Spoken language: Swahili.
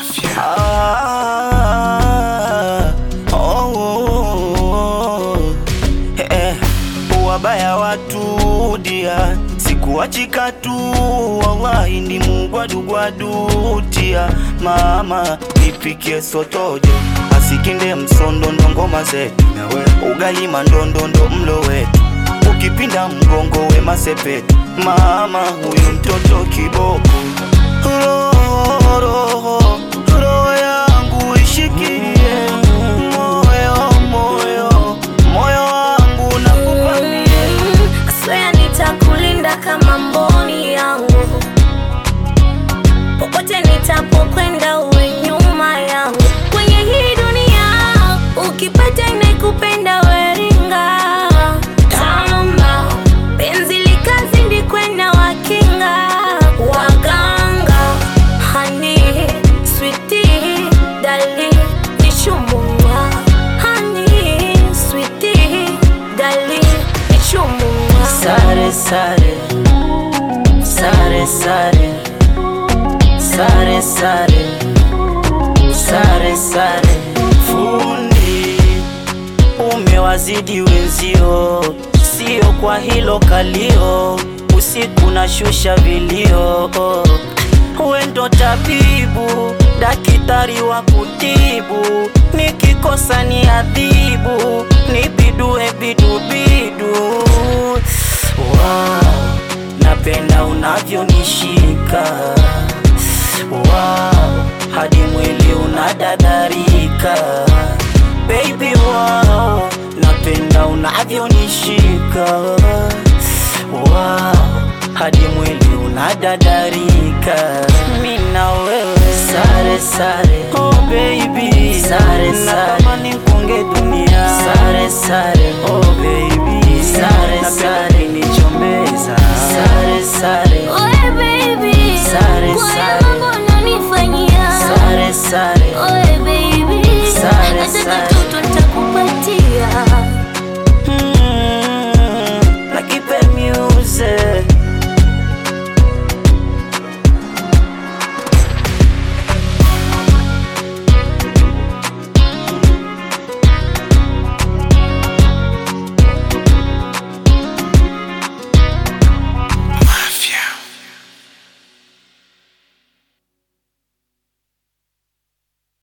Ah, oh, oh, oh. Eh, wabaya watu dia sikuachika tu wallahi ndi mugwadugwadutia mama nipikie sotojo asikinde msondondo ngoma zetu ugali mandondondo mlo wetu ukipinda mgongo we masepetu mama huyu mtoto kiboko roho roho roho yangu ishikilie moyo moyo moyo wangu nakupanie Swear nitakulinda kama mboni yangu, popote nitapokwenda uwe nyuma yangu. Kwenye hii dunia ukipata inayekupenda weringa tamba, penzi likazidi kwenda wakinga waganga, hani switi dali nichumua, hani switi dali nichumua. Sare sare sare sare sare sare sare sare fundi umewazidi wenzio, sio kwa hilo kalio, usiku na shusha vilio. We ndo tabibu, dakitari wa kutibu, nikikosa ni adhibu, nibidue bidubidu. Wow, napenda unavyonishika wow, hadi mwili unadadarika baby wow, napenda unavyonishika wow, hadi mwili unadadarika mi na wewe sare sare oh baby sare sare natamani kunge dunia sare sare oh baby sare sare